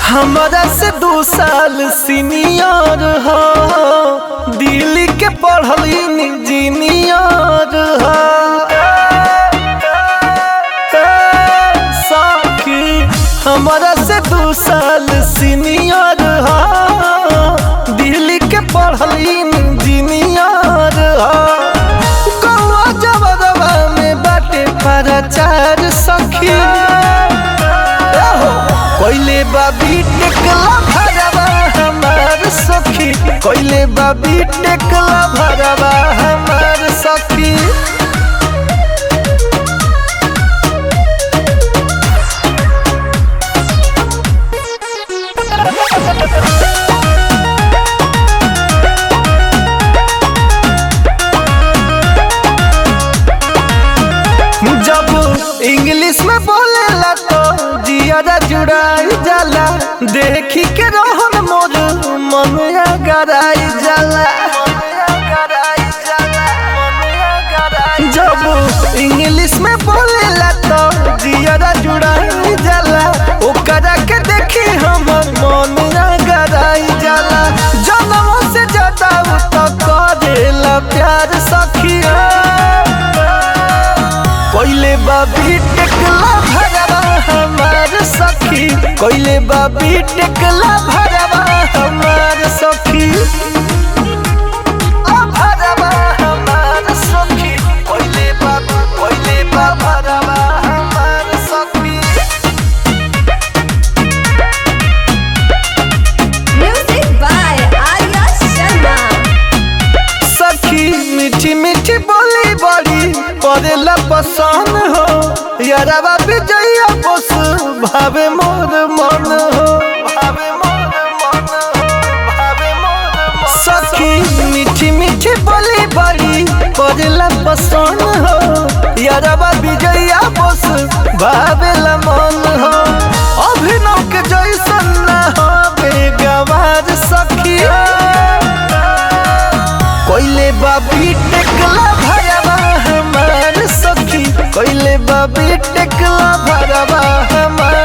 हमारा से दो साल सीनियर हो दिल्ली के पढ़ल इंजीनियर हो साखी हमारा से दो साल सीनियर हो दिल्ली के पढ़ल इंजीनियर हो कौआ जबरवा में बाटे प्रचार सखी कोइले बाबी टेकला भरवा हमार सखी कोइले बाबी टेकला भरवा हमार सखी जब इंग्लिश में बोलेला तो जियादा जुड़ाई जाला देखी के रहन मोर मन गराई जाला जब इंग्लिश में बोलेला तो जियादा जुड़ाई जाला ओकरा के देखी हमर मन गराई जाला जनम से ज्यादा उ तो करेला प्यार सखिया कोइले बाबी टेकला भरवा हमार सखी कोइले बाबी टेकला भरवा हमार सखी आ भरवा हमार सखी कोइले बाबा कोइले बाबा भरवा हमार सखी Music by Arya Sharma. सखी मीठी मीठी बोली बड़ी परेला पसंद हो यारवा विजया बस भावे मोर मन हो भावे मोर मन हो भावे मोर मन सखी मीठी मीठी बोली बड़ी परेला पसंद हो यारवा विजया बस भावेला मन हो अभिनव के जैसन ना हो बेगवार सखिया कोइले बाबी टेकला भरवा हमार सखी कोइले बाबी टेकला भरवा हमार